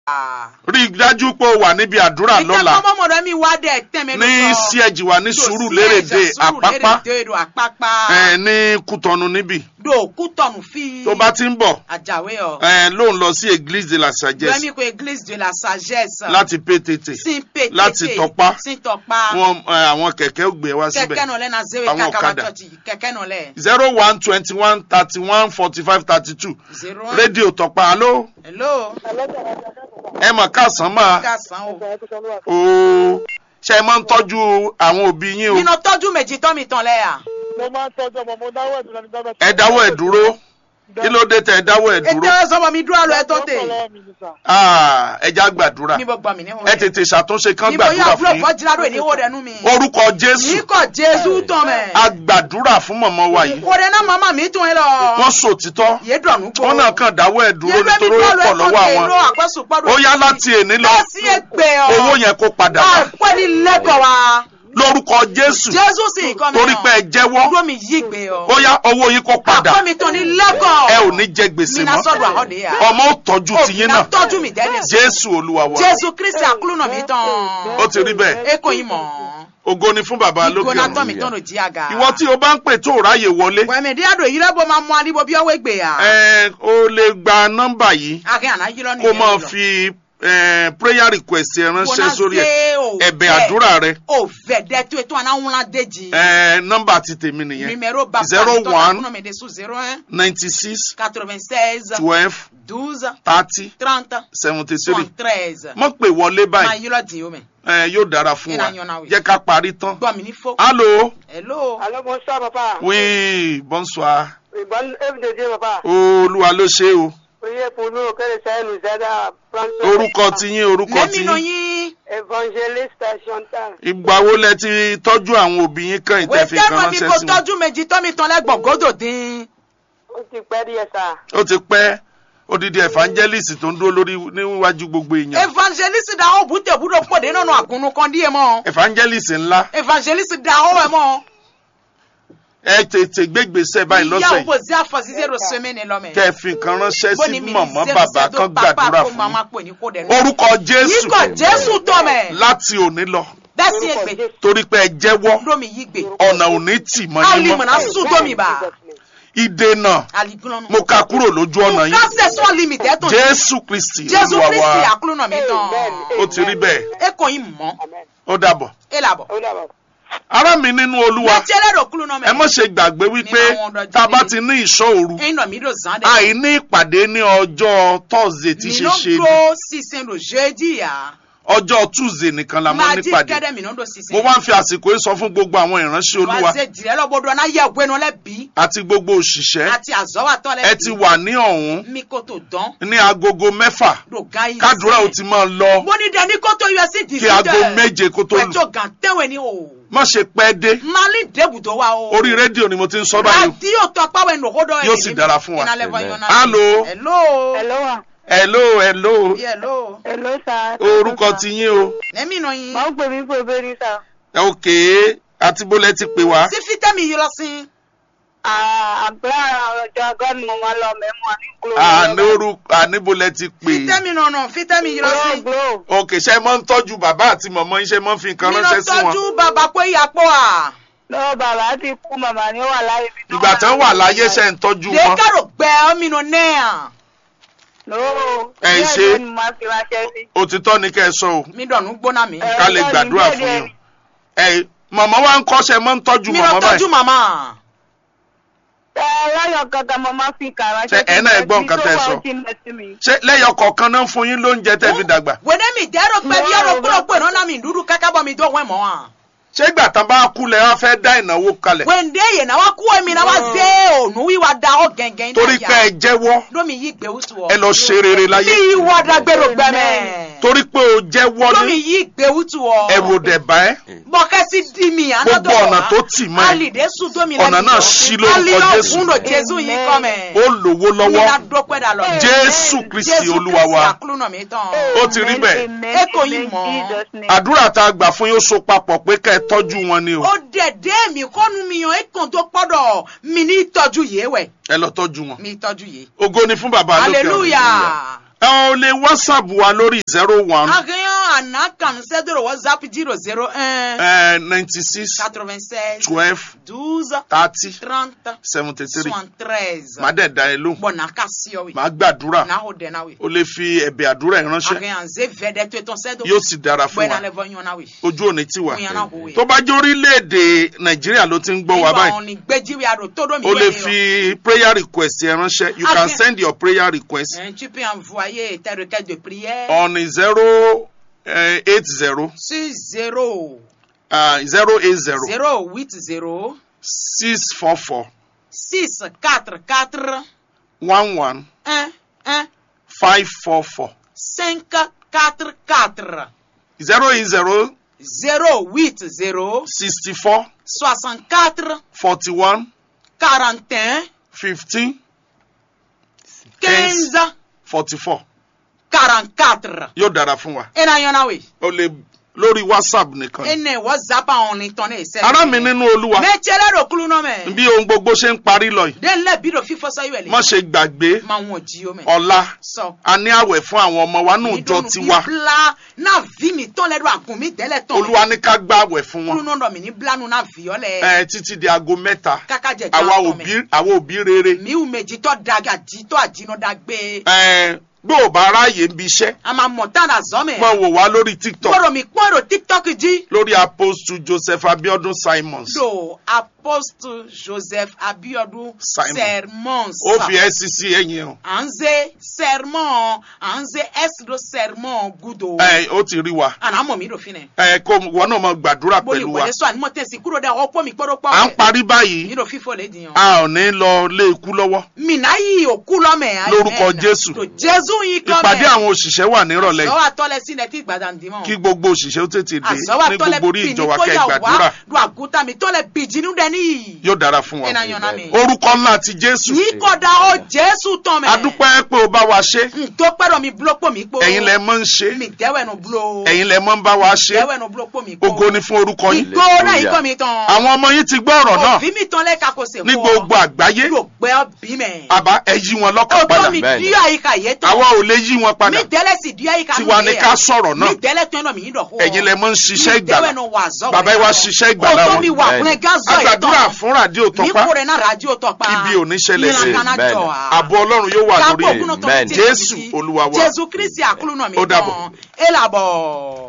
rí i dájú pé o wà níbi àdúrà lọ́la ìtẹ́kọ́ mọ̀mọ́dọ́ mi wá dẹ̀ tẹ̀mẹ́ ní síẹ̀jì wa ní sùúrù lérèdè àpápá àpápá àpápá ẹ̀, ní kútọ́nu níbì do kútọ̀nù fi tó bá ti ń bọ̀ àjàwé ọ ẹ̀, ló ń lọ sí église de la sagesse lẹ́mí ko église de la sagesse láti pétété sin pété láti Tọ́pá. sin tọpa wọn ẹ̀, àwọn kẹ̀kẹ́ ò gbé wá kẹ̀kẹ́ síbẹ̀ nọ lẹ́ na zewe Àwọn kakawa ọ̀kadà. church kẹ̀kẹ́ nọ lẹ́ zero one twenty one thirty one forty five thirty two zero rédíò tọpa alo hello ẹ mọ̀ káàsán máa kásán o ooo ṣe é máa ń tọ́jú àwọn òbí yín o nínú tọ́jú méjì tọ́ mi tán lẹ́yà mo máa ń tọ́jú ọmọ mo dáwọ́ ẹ̀dùn lẹ́nu dábẹ́. ẹ dáwọ́ ẹ̀ dúró kí ló dé tẹ ẹ dáwọ́ ẹ̀ dúró ètò sọmọ mi dúró àlọ́ ẹ tó tè Ah, ẹ já gbàdúrà níbo gbọ́ mi níwọ̀n ẹ tètè ṣàtúnṣe kán níbo gbàdúrà yóò fún fúlọ̀ yín fọ́jìlárò ìníwó rẹ̀ nú mi orúkọ jésù níkọ̀ jésù tán mẹ́ a gbàdúrà fún mọ̀mọ́ wa yìí kò dé náà màmá mi tún ẹ lọ wọ́n sòtítọ́ yé dọ̀nù kó wọ́n náà kàn dáwọ́ ẹ̀ dúró nítorí ó pọ̀ lọ́wọ́ àwọn ó yá láti èní lọ lọ́sí ẹgbẹ́ ọ owó yẹn kó padà wá àpẹ́ ní lẹ́kọ̀ọ́ wa lórúkọ jésù jésù sì ń kọ́ mi torí pé ẹ jẹ́wọ́ dúró mi yí gbé ọ ó yá owó yín kó padà àpẹ́ mi tán ní lẹ́kọ̀ọ́ ẹ ò ní jẹ gbèsè mi náà mọ́ sọ̀dọ̀ àhọ́dẹ yà ọmọ ó tọ́jú tiyín náà tọ́jú mi dẹ́lẹ̀ jésù olúwa wa jésù kristi àkúlùnà mi tán ó ti rí bẹ́ẹ̀ eko yìí mọ̀ ògo ni fún bàbá lókè ìgbóná tán mi ọ̀run tán ló jí àga ìwọ tí o bá ń pè tó ráyè wọlé wẹ̀mẹ̀dí àdó yìí lẹ́bọ̀ máa mú alíbo bí ọwọ́ ìgbé yà ẹ o lè gba nọ́mbà yìí akẹ́ àná yìí lọ́nà kó máa fi eh, prayer request ẹ ránṣẹ́ sórí ẹ ẹ̀bẹ̀ àdúrà rẹ o fẹ́ dẹ́ tó ètò àná ńlá déjì Eh, nọ́mbà ti tèmi nìyẹn numéro bàbá zero one àkúnà mi dé sous zero un ninety six quatre-vingt-seize twelve douze thirty trente seventy three soixante-treize mọ̀ pé wọlé máa báyìí yí lọ́dì omi eh, yóò dára fún wa Ìlànà yọ̀nà wí. jẹ́ ká parí tán. gbọ́ mi ní fó allo hello Allô, bonsoir, papa. oui bonsoir Oui, bonne œuvre de Dieu, papa. olúwa ló ṣe o Priez pour nous que le Seigneur nous aide à prendre soin orúkọ de tiyín orúkọ lẹ́mìnà tiyín yín Évangéliste Chantal. ìgbà wo lẹ ti tọ́jú àwọn òbí yín kan ìtẹ̀fì kan wẹ́tẹ́rù mi ránṣẹ́ kò sí wọn tọ́jú méjì tọ́ mi tán lẹ́gbọ̀n gòdò dín Ó ti pẹ́ díẹ̀ sá. ó ti pẹ́ odidi evangelist tó ń dúró lórí níwájú gbogbo èèyàn evangeliste da ó bùtẹ̀ bùdó pòdé nínú àgùnnù kan díẹ̀ mọ́ evangelist ńlá evangeliste da ó ẹ̀ mọ́ ẹ tètè gbégbèsè báyìí ìyá lọ́sẹ̀ yìí òbòzí àfọ̀síṣẹ́ rò sẹ́mẹ́ni lọ́mẹ́ kẹ́ ẹ fi nǹkan ránṣẹ́ bó sí ni mi mọ̀mọ́ ní bàbá zero kan zero pápá gbàdúrà kó fún màmá yín pè ní kó dẹ̀ nù. orúkọ jésù yíkọ̀ jésù tọ̀ mẹ́ láti òní lọ bẹ́ẹ̀ sí ègbè torí pé ẹ jẹ́wọ́ lómi yí gbè ọ̀nà òní tì mọ́ yín mọ́ alimọ̀nà sùn tómi bá ìdènà aligunlọ́nu. mo ka kúrò lójú ọ̀nà yín kásẹ̀ sún limite ẹ̀ tó ní. jésù kristi jésù olúwa kristi wa àkúlùnà mi tán. ó ti rí bẹ́ẹ̀ e kò yín mọ́ Amen. ó dàbọ̀ e là bọ̀. Ó dàbọ̀. ará mi nínú olúwa láti ẹlẹ́rọ kúlùnà mẹ́. ẹ má ṣe gbàgbé wípé Nínú àwọn ọ̀dọ́ tá a bá jíjí. ti ní ìṣọ́ òru ẹ̀yin náà mi ló zan dẹ̀. àìní ìpàdé ní ọjọ́ thursday tí mi ṣe ló ṣe dúró sísìn ló jeudi yá. ọjọ́ tuesday nìkan la mọ́ máa jí nípàdé kẹ́dẹ̀ mi ló dó sísìn. mo wá ń fi àsìkò yìí sọ fún gbogbo àwọn ìránṣẹ́ olúwa wá ṣe jìrẹ́ lọ́gbọ́dọ̀ náà yẹ ìwé náà lẹ́bi. àti gbogbo òṣìṣẹ́ àti àzọ́wàtọ́ lẹ́bi. ẹ ti wà ní ọ̀hún mi kò tó dán. ní agogo mẹ́fà ló ga yìí. kádùrá ò ti máa lọ mo ní dẹni kó tó yọ sí kí aago méje kó tó lù pẹ̀tọ́ gàn tẹ́wẹ̀ ni o. má ṣe pẹ́ dé mali débùdó wa o. orí rédíò ni mo ti ń sọ báyìí rádíò tọpáwẹ̀ nìkódọ̀ Yóò sì dára fún wa. Hello. Hello. hello. Hello, wa. hello hello hello. Hello, sá. orúkọ ti yín o lẹ́mí náà yín. Máa ń pè mí pé bẹ́ẹ̀ ni sá. ok àti bólẹ̀ ti pè wá sí fítẹ́mì yìí lọ sí. Àgbẹ̀ ọjọ́ agọ́ni mo máa lọ mẹ́mú àníkúrò. àní orúkọ àníbólẹ̀ ti pè fítẹ́mì náà náà fítẹ́mì yìí lọ sí. Glow, ok ṣe máa ń tọ́jú bàbá àti mọ̀mọ́ yín ṣe máa ń fi nǹkan mi lọ ránṣẹ́ sí wọn tọ́jú bàbá pé ìyàpọ̀ à. lọ́wọ́ bàbá ti kú màmá ni ó wà láyé mi. ìgbà tán wà láyé ṣe ń tọ́jú wọn lẹ́kàrò gbẹ ọmọ inú náà. Lọ́wọ́ Ẹ díẹ̀ ṣe. díẹ̀ ni mo máa fi ránṣẹ́ sí. òtítọ́ ni kẹ́ ẹ sọ o mi dọ̀nù gbóná mi. Ẹ, ká lè díẹ̀ ni, gbàdúrà díẹ̀ fún díẹ̀ yín ni. ẹ mọ̀mọ́ wa ń kọ́ṣẹ́ máa ń tọ́jú mi lọ mọ̀mọ́ tọ́jú báyìí màmá. Ẹ lọ́yọ̀ kankan mo máa fi kà ránṣẹ́ Ṣé ẹ náà ẹ gbọ́ nǹkan tẹ́ ẹ sọ? sọ. ṣé lẹ́yọ̀ kọ̀ọ̀kan náà ń fún yín lóúnjẹ tẹ́ fi dàgbà wẹ́dẹ́ mi dẹ́rọ pé bí ẹ̀rọ kúrò pé náà mi dúdú kákábọ̀ mi dọ̀wọ́ ẹ̀ mọ́ wa. ṣé ìgbà tán bá kú lẹ wá fẹ́ dá ìnáwó kalẹ̀ wẹ́ndé yẹn náà wá kú ẹ̀mí náà wá dé ònú wíwá da ọ́ gẹ̀ngẹ̀ torí pé ẹ jẹ́wọ́ lómi yí gbé wútu ọ. ẹ lọ ṣe rere láyé bí ìwọ dàgbèrò gbẹmẹ. torí pé o jẹ́wọ́ lómi ní yí gbé wútu ọ. ẹ̀rù òdẹ̀ bá ẹ́ bọ̀kẹ́sì di mi ànádọ́ Gbogbo ọ̀nà tó tì mọ́ ẹ. alìdé sùn domi Ọ̀nà náà ṣí lórúkọ Jésù. alìlọ́ jésù yìí kọ́ mẹ́. ó lówó mi lọ́wọ́ la dọ́pẹ́ dà lọ. Jésù Kristi Olúwa wa. jésù kristi àkúlùnà mi tán. Ó ti rí bẹ́ẹ̀. Ẹ kò yín mọ̀. àdúrà tá a gbà fún yóò so papọ̀ pé ká ẹ tọ́jú wọn ni o ó dẹ̀dẹ́ mi kọ́nu mi yan ekun tó pọ́dọ̀ mi ní ìtọ́jú yìí wẹ̀ ẹ lọ tọ́jú wọn mi ìtọ́jú yìí. ògo ni fún bàbá lókè ọ̀run. hallelujah. ẹ ò lè whatsapp wa lórí zero one Agéyàn àná kàn sẹ́dọ̀rọ̀ WhatsApp zero zero un ninety six quatre-vingt-seize twelve douze thirty trente seventy three soixante-treize. màá dẹ̀ da ẹ lóhùn Bọ̀nà ká sí ọ wí. màá gbàdúrà N'a o dẹ̀ náà wí. o lè fi ẹ̀bẹ̀ àdúrà ẹ̀ ránṣẹ́ Agéyàn zé vẹ́dẹ̀ tó ètò sẹ́dọ̀. yóò sì dára fún Bọ̀nà wa lẹ́bọ̀ yín náà wí. ojú òní tí wà Fún yàrá òwe. tó bá jẹ́ orílẹ̀-èdè nàìjíríà ló ti ń gbọ́ wa Nígbà báyìí wọn ni gbẹ́jíwì àrò tó dómi o lè wẹ̀lẹ̀ fi prayer request ẹ ránṣẹ́ you can Okay. send your prayer request yọ. Tu peux envoyer tes requêtes de prière on zero eight zero sur zéro zero eight zero zéro huit zéro six four four six quatre quatre one one un un five four four cinq quatre quatre zero eight zero zéro huit zéro sixty four soixante quatre forty one quarante et un fifteen quinze forty four quarante quatre. yóò dára fún wa ena yọna we o lè lórí whatsapp nìkan ene whatsapp àwọn ni tán ní ìṣẹ́lẹ̀. ará mi nínú olúwa mẹ́tẹ́lẹ́ rò kúlú náà mẹ́. bí ohun gbogbo ṣe ń parí lọ yìí den lẹ́ bí do fífọ́ sọ ìwẹ̀ lè. má ṣe gbàgbé máa wọn jí o mẹ́. ọ̀la sọ. a ní àwẹ̀ fún àwọn ọmọ wa nù jọ tiwa bla náà vi mi tán lẹ́rọ àgùn mi tẹ́lẹ̀ tán. olúwa ní ká gbá àwẹ̀ fún kúlú wọn náà dọ̀ mí ní blanu náà vi ọ́ lẹ̀. ẹ títí di aago mẹ́ta kaka jẹ àwa jọ òbí àwa òbí rere mi ò méjì tọ́ daga jí tọ́ àjínú dàgbé. ẹ bí ò bá ráàyè ń bi iṣẹ́ a máa mọ̀ tán àzọ́ mẹ́. máa wò wá lórí tiktok kóró mi pọ́n èrò tiktok jí. lórí apostle joseph abiodun simons do apostle joseph abiodun Simon. sermons. ó fi scc ẹ̀yìn hàn à ń zé sermon à ń zé s do sermon gudo. ẹ ó ti rí wa àná mọ̀ mí ló fi nẹ̀. ẹ kó wọn náà máa gbàdúrà bóyá pẹ̀lú wa ìwọlé sọ ànímọ̀ tẹ̀sí kúrò dẹ̀ ọ̀pọ̀ mi kpọ́dọ̀ pọ̀ à ń parí báyìí mi ló fífọ́ lè dìyàn. a ò ní lọ lé ikú lọ́wọ́ mina yìí òkú lọ́mẹ̀. Lórúkọ Jésù. tó jésù yìí kọ́ mẹ́. ìpàdé àwọn òṣìṣẹ́ wà nírọ̀lẹ́ yìí àzọ́wà tọ́lẹ̀ sílẹ̀ tí gbàdá ń dìmọ̀. kí gbogbo òṣìṣẹ́ ó tètè dé àzọ́wà ní tọ́lẹ̀ gbogbo orí bì ní ìjọba kẹ́ kóyà gbàdúrà wá do àgùntàn mi tọ́lẹ̀ bìjìnnú dẹ̀ níyì. yóò dára fún wa ẹ̀nà yànnà mi. orúkọ ńlá ti jésù yìí kọ́dà ó jésù tán mẹ́. adúpẹ́ pé o bá wa ṣe ntọ́ pẹ́rọ mi bulo pò mí kpó. ẹ̀yin lẹ mọ́ ń ṣe mi dẹ́wẹ̀ nu bulo. ẹ̀yin lẹ mọ́ ń bá wa ṣe dẹ́wẹ̀ nu bulo pò mí kpó. ògo ni fún orúkọ yín igbó náà yìí kọ́ mi tán. àwọn ọmọ yín ti gbọ́ ọ̀rọ̀ náà òbí mi tán lẹ́ka kò sè ní gbogbo àgbáyé yóò gbẹ́ bí mẹ́. àbá ẹ yí wọn lọ́kàn o padà tó mi Bẹ́ẹ̀ni. di àyíká yé tán. àwa ò lè yí wọn padà mi dẹ́lẹ̀ sì di àyíká Tiwa ni ká sọ̀rọ̀ náà. mi dẹ́lẹ̀ tán náà mi yín dọ̀ kó. ẹ̀yin lẹ mọ́ ń ṣiṣẹ́ mi ìgbàlà dẹ́wẹ̀ nu wà zọ́ bàbá yìí wá ṣiṣẹ́ ìgbàlà o tó wọn mi wà Bẹ́ẹ̀ni. fúnẹ gázọ yìí agbàdúrà fún rádíò mi tọpá kúrẹ́ náà rájò tọpa. Ibi ò ní ṣẹlẹ̀ sí. ìlànà Bẹ́ẹ̀ni. jọ à. ààbò ọlọ́run yóò wà lórí kápò ẹ̀ kúnnú tó Bẹ́ẹ̀ni. ti tẹ̀ Jésù sí. Olúwa wa. jésù kristi àkúlù náà mi Ó dàbọ̀. tán. ẹ làbọ̀.